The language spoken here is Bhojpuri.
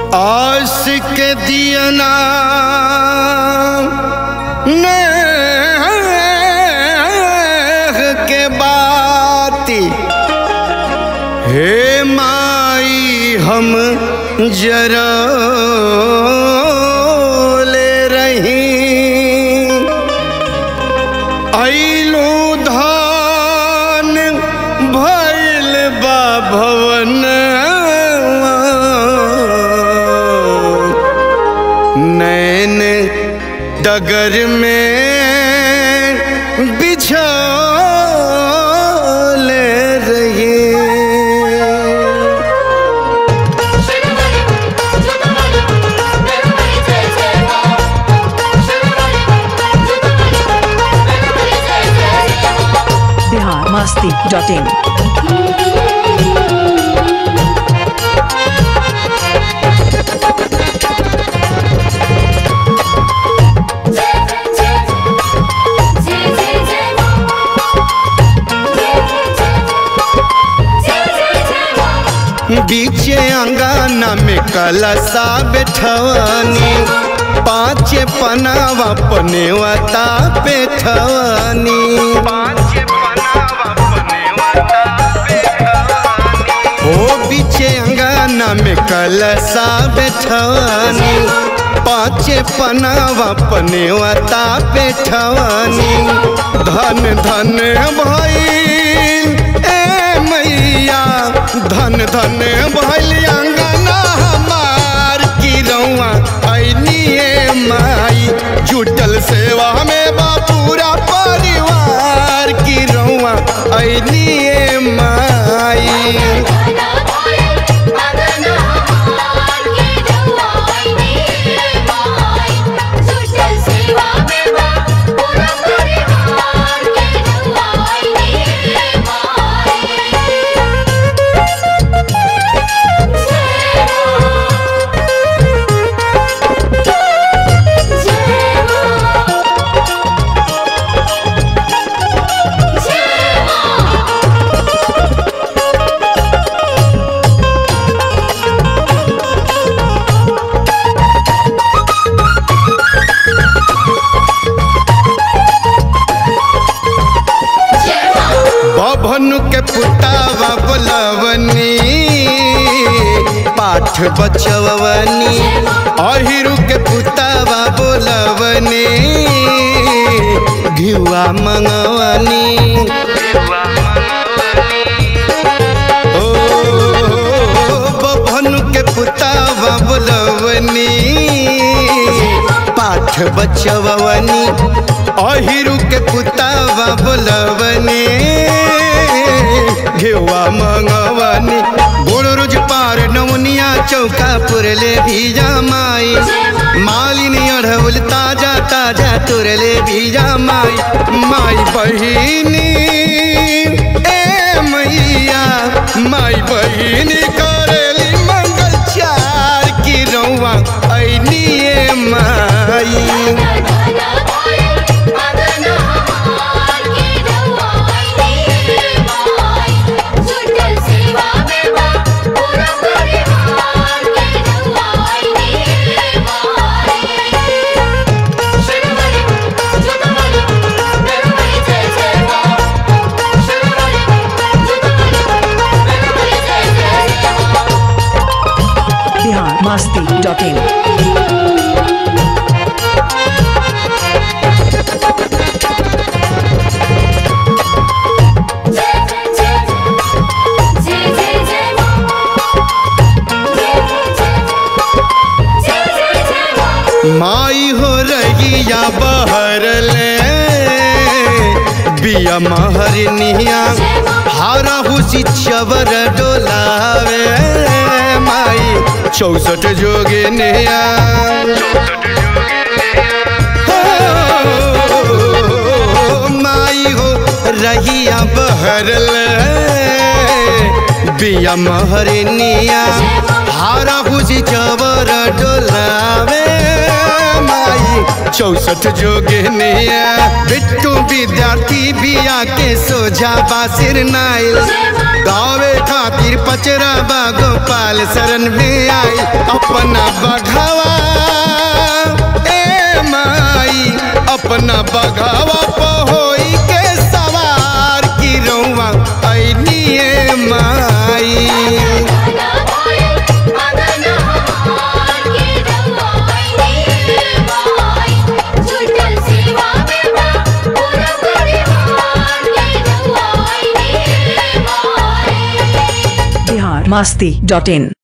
आस के दियना नेह के बाती हे माई हम जरा ले रही ऐलू धान भैल बा भवन नैन डगर में बिछोले रही बिहार मस्ती डॉट इन बीचे अंगाना में कलसा बैठवानी पाँचे पनावा पनेवता बैठवानी ओ बीचे अंगाना में कलसा बैठवानी पाँचे पनावा पनेवता बैठवानी धन धन भइल ए मैया धन धन भइल अंगना हमार की रउआ ऐनिए माई जुटल सेवा में बा पूरा परिवार की रउआ ऐनिए माई बभनु के पुतावा बोलवनी पाठ बचवनी अहिरु के पुतावा बोलवनी घिवा मंगवनी ओ बभनु के पुतावा बोलवनी पाठ बचवनी अहिरु के पुतावा बोलवनी घेवा मंगवनी गोड़ रोज पार नवनिया चौका पुरले भीजा माई मालिनी अढ़ौल ताजा ताजा तुरले भीजा माई माई बहिनी ए मैया माई बहिनी करेली मंगल चार की रउआ ऐनिए माई बिहार मस्ती डॉट इन माई हो रहिया बहर ले बिया महरनिया हारा हुसी चवर डोलावे माई चौसठ जोगे निया माई हो रहिया बहर ले बिया महरनिया हारा हुसी चवर डोलावे माई चौसठ जोगनिया बिट्टू विद्यार्थी बिया के सोझा बासिर नाइल गावे खातिर पचरा बा गोपाल शरण में आई अपना बघावा ए माई अपना बघावा पहोई के सवार की रउआ ऐनिए माई बिहार मस्ती डॉट इन